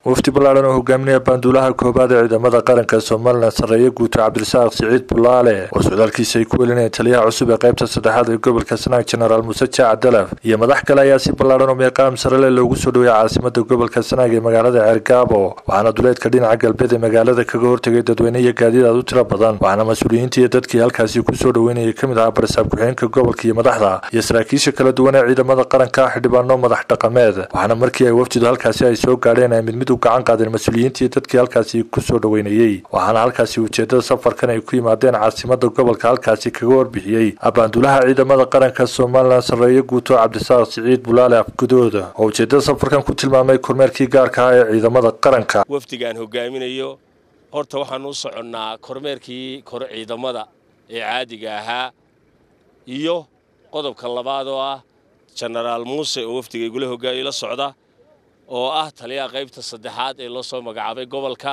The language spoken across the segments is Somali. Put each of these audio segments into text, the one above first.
wafdi ballaadhan oo hogaaminaya baanduulaha koobaad ee ciidamada qaranka somalilan sarreeye guuto cabdirasaaq siciid bulaale oo socdaalkiisa ay ku welinayeen taliyaha cusub ee qaybta saddexaad ee gobolka sanaag jenaraal muuse jaaca dalaf iyo madax kale ayaa si ballaadhan oo meeqaam sarele loogu soo dhoweeyay caasimada gobolka sanaag ee magaalada ceergaabo waxaana duleedka dhinaca galbeed ee magaalada kaga hortegay dadweyne iyo gaadiid aad u tiro badan waxaana mas-uuliyiinta iyo dadkii halkaasi kusoo dhoweynayay ka mid ahaa barisaab ku-xigeenka gobolka iyo madaxda iyo saraakiisha kala duwan ee ciidamada qaranka xildhibaano madax dhaqameed waxaana markii ay wafdidu halkaasi ay soo gaadheen ay mid mid u gacan qaadeen mas-uuliyiintii dadkii halkaasi kusoo dhoweynayey waxaana halkaasi ujeedada safarkan ay ku yimaadeen caasimada gobolka halkaasi kaga warbixiyey abaanduulaha ciidamada qaranka somalilan sarreeye guuto cabdisaaq siciid bulaale afgudooda oo ujeedada safarkan ku tilmaamay kormeerkii gaarka ah ee ciidamada qaranka wafdigaan hogaaminayo horta waxaan u soconnaa kormeerkii kor ciidamada ee caadiga ahaa iyo qodobka labaad oo ah jenaraal muuse oo wafdiga igula hogaamiyo la socda oo ah taliyaha qaybta saddexaad ee loo soo magacaabay gobolka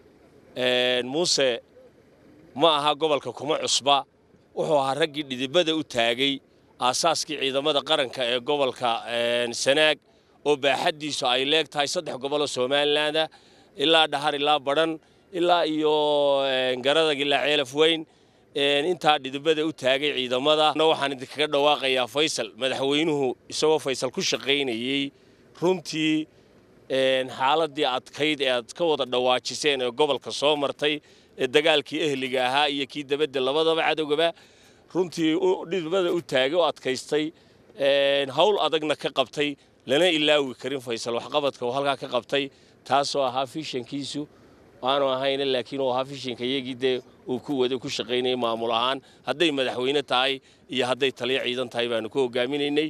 muuse ma aha gobolka kuma cusba wuxuu ahaa raggii dhidibada u taagay aasaaskii ciidamada qaranka ee gobolka sanaag oo baaxaddiisu ay leeg tahay saddex goboloo somalilandah ilaa dhahar ilaa badhan ilaa iyo garadag ilaa ceelaf weyn intaa dhidibada u taagay ciidamada waxaan idinkaga dhawaaqayaa faysal madaxweynuhu isagoo faysal ku shaqaynayey runtii xaaladii adkayd ee aad ka wada dhawaajiseen ee gobolka soo martay ee dagaalkii ehliga ahaa iyo kii dabadda labadaba cadowgaba runtii dhidibada u taagay oo adkaystay hawl adagna ka qabtay lana ilaawi karin faysal waxqabadka uu halkaa ka qabtay taasoo ahaa fishankiisu aanu ahayna laakiin uu ahaa fishanka iyagii dee uu ku wada ku shaqaynayay maamul ahaan hadday madaxweyne tahay iyo hadday taliyo ciidan tahay baanu ku hogaaminaynay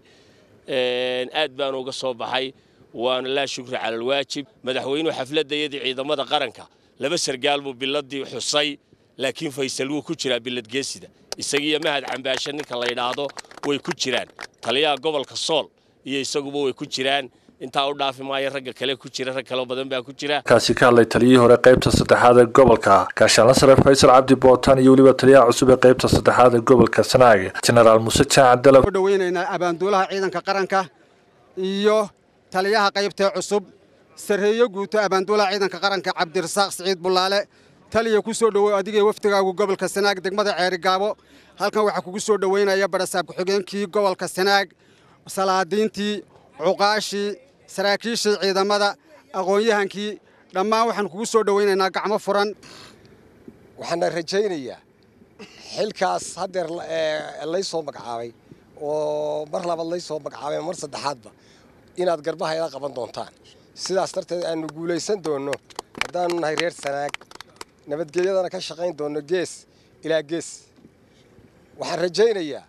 aad baanu uga soo baxay waana laa shukri cala alwaajib madaxweynuhu xafladayadii ciidamada qaranka laba sargaal buu biladii xusay laakiin faysal wuu ku jiraa biladgeesida isagiiyo mahad cambaashe ninka la yidhaahdo way ku jiraan taliyaha gobolka sool iyo isaguba way ku jiraan intaa u dhaafi maayo ragga kale ku jira rag kaleo badan baa ku jira kaasi ka hadlay taliyihii hore qaybta saddexaad ee gobolka gaashaanla sare faysal cabdi bootaan iyo weliba taliyaha cusub ee qaybta saddexaad ee gobolka sanaag jenaraal muuse jaaca dalab u dhoweynaynaa abaanduulaha ciidanka qaranka iyo taliyaha qaybtee cusub sarreeye guuto abaanduulaha ciidanka qaranka cabdirasaaq siciid bulaale taliya ku soo dhowow adigee wafdigaagu gobolka sanaag degmada ceerigaabo halkan waxaa kugu soo dhoweynaya barasaab ku-xigeenkii gobolka sanaag salaadiintii cuqaashii saraakiishii ciidamada aqoon-yahankii dhammaan waxaan kugu soo dhoweynaynaa gacmo furan waxaana rajaynayaa xilkaas haddeer lay soo magacaabay oo mar labaad lay soo magacaabay mar saddexaadba inaad garbaha ila qaban doontaan sidaas darteed aanu guulaysan doonno haddaanu nahay reer sanaag nabadgelyadana ka shaqayn doonno gees ilaa gees waxaan rajaynayaa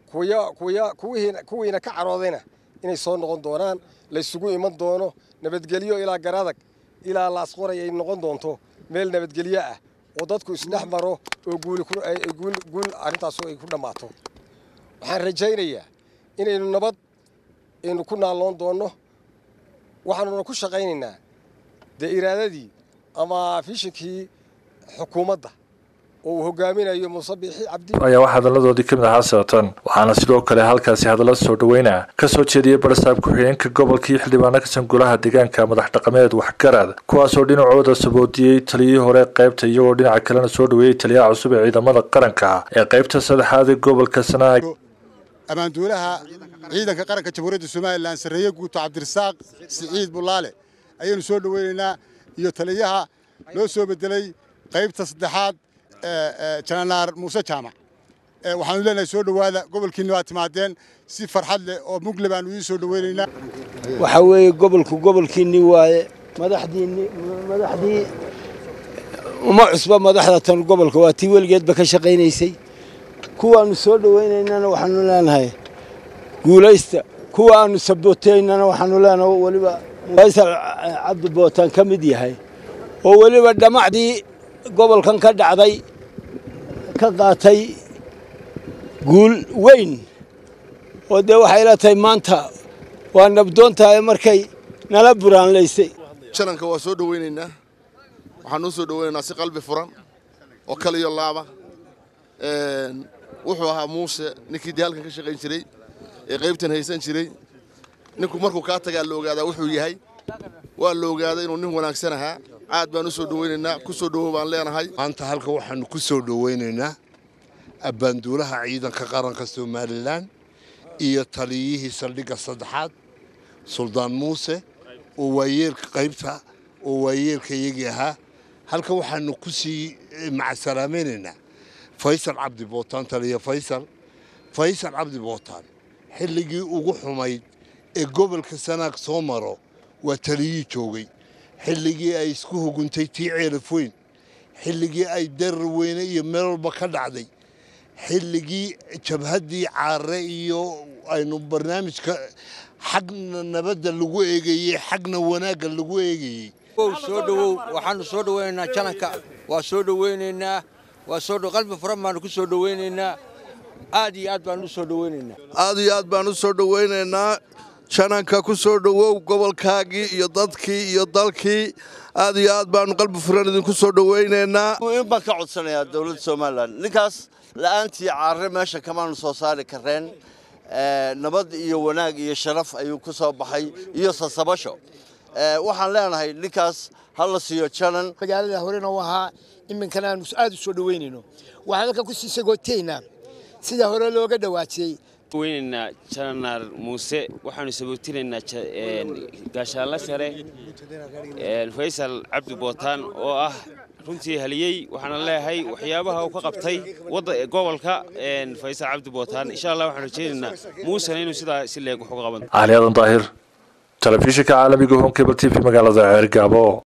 kuwiina ka caroodayna inay soo noqon doonaan laysugu iman doono nabadgelyo ilaa garadag ilaa laasqoray ay noqon doonto meel nabadgelyo ah oo dadku isdhex maro oo guul arrintaasu ay ku dhammaato waxaan rajaynayaa inaynu nabad aynu ku naalloon doonno waxaanuna ku shaqaynaynaa dee iraadadii ama fishinkii xukuumadda oo uu hogaaminayo muuse biixi cabdi ayaa wax hadaladoodii ka mid ahaa siratan waxaana sidoo kale halkaasi hadalla soo dhoweyna ka soo jeediyey barasaab ku-xigeenka gobolka iyo xildhibaano ka san golaha deegaanka madax dhaqameed waxgarad kuwaasoo dhinacooda saboodiyey taliyihii hore qaybta iyagoo dhinaca kalena soo dhoweeyey taliyaha cusub ee ciidamada qaranka ee qaybta saddexaad ee gobolka sanaag abaanduulaha ciidanka qaranka jamhuuriyadda somalilan sarreeye guuto cabdirasaaq siciid bulaale ayaynu soo dhoweynaynaa iyo taliyaha loo soo bedelay qaybta saddexaad jananaar muuse jaamac waxaanu leenahay soo dhowaada gobolkiinna waa timaadeen si farxad leh oo mugle baanu idiin soo dhoweynaynaa waxaa weeye gobolku gobolkiinnii waaye madaxdiinni madaxdii uma cusba madaxda tan gobolka waa tii weligeedba ka shaqaynaysay kuwaannu soo dhowaynaynana waxaanu leenahay guulaysta kuwa aannu sabooteynana waxaanu leenahay weliba faysal cabdi bootaan ka mid yahay oo weliba dhammacdii gobolkan ka dhacday ka qaatay guul weyn oo dee waxay la tahay maanta waa nabdoon tahay markay nala buraanlaysay jalanka waa soo dhoweynaynaa waxaan u soo dhoweynaynaa si qalbi furan oo kaliyo laaba wuxuu ahaa muuse ninkii dee halkan ka shaqayn jiray ee qaybtan haysan jiray ninku markuu kaa tagaa la ogaadaa wuxuu yahay waa la ogaaday inuu nin wanaagsan ahaa aad baan u soo dhowaynaynaa ku soo dhowow baan leenahay maanta halka waxaanu ku soo dhowaynaynaa abbaanduulaha ciidanka qaranka somalilan iyo taliyihii saldhigga saddexaad suldaan muuse oo waayeelka qaybta oo waayeelka iyagii ahaa halka waxaanu ku sii macasalaamaynaynaa faysal cabdi bootaan taliya faysal faysal cabdi bootaan xilligii ugu xumayd ee gobolka sanaag soo maro waa taliyii joogay xilligii ay isku huguntay tii ceelaf weyn xilligii ay darar weyne iyo meel walba ka dhacday xilligii jabhaddii caare iyo aynu barnaamijka xagna nabadda lagu eegayey xagna wanaagga lagu eegayey soo dhowow waxaanu soo dhowaynaynaa jananka waa soo dhowaynaynaa waa soo qalbi furan baanu ku soo dhowaynaynaa aad iyo aad baanu u soo dhowaynaynaa aad iyo aad baan u soo dhowaynaynaa jananka ku soo dhowow gobolkaagii iyo dadkii iyo dalkii aad iyo aad baanu qalbi furan idinku soo dhowaynaynaa in baan ka codsanayaa dowladda somalilan ninkaas la'aantii caare meesha kamaanu soo saari kareen nabad iyo wanaag iyo sharaf ayuu ku soo baxay iyo sasabasho waxaan leenahay ninkaas ha la siiyo janan magaalada horena u ahaa iminkana aanu aad u soo dhoweynayno waxaan halka ku sii sagootaynaa sida hore looga dhawaajiyey weynaynaa janaal muuse waxaanu sabootinaynaa gaashaanla sare faysal cabdi bootaan oo ah runtii haliyey waxaana leeyahay waxyaabaha uu ka qabtay gobolka faysal cabdi bootaan insha allah waxaan rajaynaynaa muusena inuu sidaa si leeg wax uga qaban cali aadan daahir telefishinka caalamiga home cable t v magaalada ceergaabo